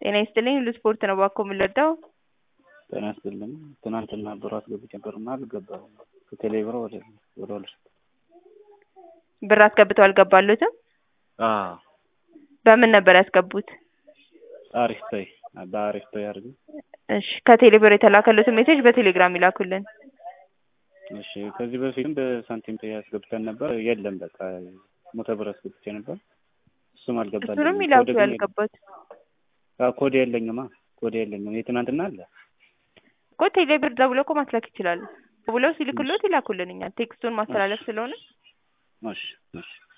ጤና ይስጥልኝ ሁሉ ስፖርት ነው እባክዎ የምንረዳው? ጤና ይስጥልኝ ትናንትና ብር አስገብቼ ነበርና አልገባም ከቴሌ ብር ወደ ወደ ሁሉ ብር አስገብተው አልገባልዎትም? አዎ በምን ነበር ያስገቡት? አሪፍ ፔይ በአሪፍ ፔይ አድርገው እሺ ከቴሌ ብር የተላከልዎትን ሜሴጅ በቴሌግራም ይላኩልን። እሺ ከዚህ በፊትም በሳንቲም ፔይ አስገብተን ነበር የለም በቃ መቶ ብር አስገብቼ ነበር እሱም አልገባልኝም እሱንም ይላኩ ኮድ ግን ያልገባዎት አዎ ኮድ የለኝማ ኮድ የለኝም የትናንትና አለ እኮ ቴሌ ብር ደውለው እኮ ማስላክ ይችላሉ። ደውለው ሲልክልዎት ይላኩልን እኛ ቴክስቱን ማስተላለፍ ስለሆነ እሺ እሺ